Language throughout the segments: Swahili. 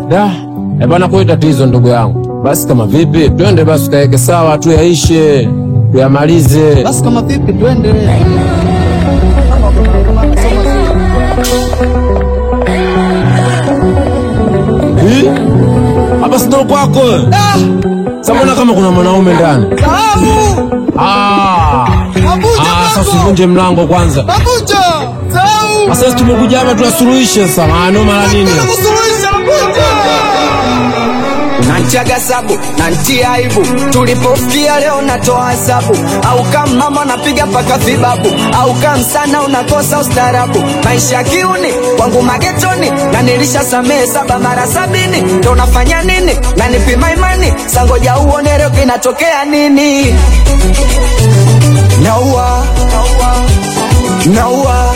Da, eh bana, kwa tatizo ndugu yangu. Basi kama vipi, twende basi tukaeke sawa, tuyaishe, tuyamalize. Basi kama vipi, twende. Hii? Hapa si ndo kwako? Sasa mbona kama kuna mwanaume ndani? Sahabu! Ah. Mabuja Ah, sasa kwako! usivunje mlango kwanza. Mabuja! Sahabu! Sasa sisi tumekuja hapa tuyasuluhishe sasa. Maana mara nini? Nataka kusuluhisha Mabuja! Nantiaga sabu nantia aibu, tulipofikia leo natoa hesabu, au kama mama napiga paka vibabu, au kama msana unakosa ustarabu. Maisha kiuni kwangu magetoni, na nilisha samehe saba mara sabini, ndo unafanya nini? Na nipima imani, sangoja uone leo kinatokea nini? Naua, naua,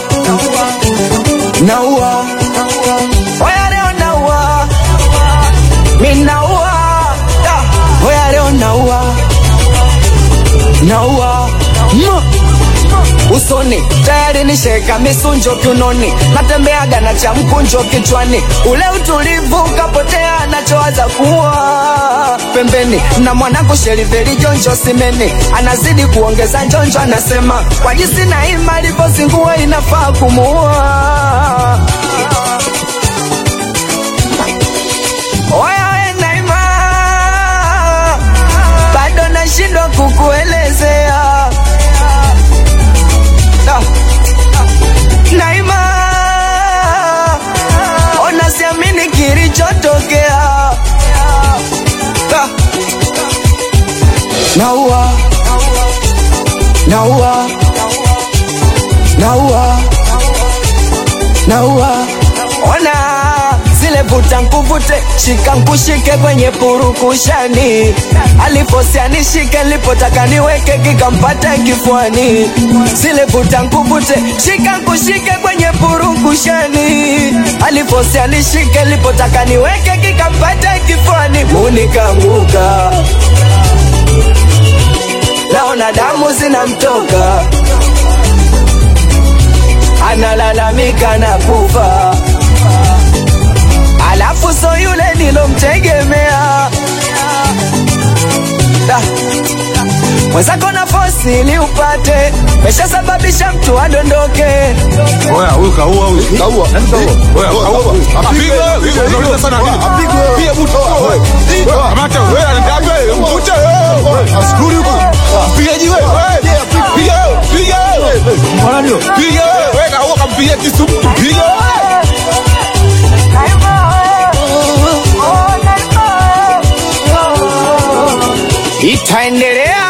naua, oya leo naua minaua Da, oya leo naua naua Ma. usoni tayari nisheka misunjo kiunoni natembeaga na cha mkunjo kichwani ule utulivu ukapotea nachowaza kuwa pembeni na mwanangu sheriveri jonjo simeni anazidi kuongeza njonjo anasema kwa jinsi na ima alivyozingua inafaa kumuua Oya we Naima, bado nashindwa kukuelezea Da. Naima, ona siamini kilichotokea Da. Naua, naua, naua, naua, ona zile vuta nkuvute, shika nkushike kwenye purukushani, aliposia nishike, nilipotaka niweke kikampata kifuani. Zile vuta nkuvute, shika nkushike kwenye purukushani, aliposia nishike, nilipotaka niweke kikampata kifuani. Munikanguka, naona damu zinamtoka, analalamika na kufa alafu so yule nilomtegemea Da. mwenzako na fosi ili upate meshasababisha mtu adondoke Oya, huyu kaua huyu. Kaua. Oya, kaua. Apigwe wewe. Unauliza sana nini? Piga mtu. Wewe. Kamata wewe anaenda wewe. Mvute wewe. Askuri huko. Piga jiwe. Wewe. Piga wewe. Piga wewe. Mbona ndio? Piga wewe. Wewe kaua kampiga kisu mtu. Piga wewe. itaendelea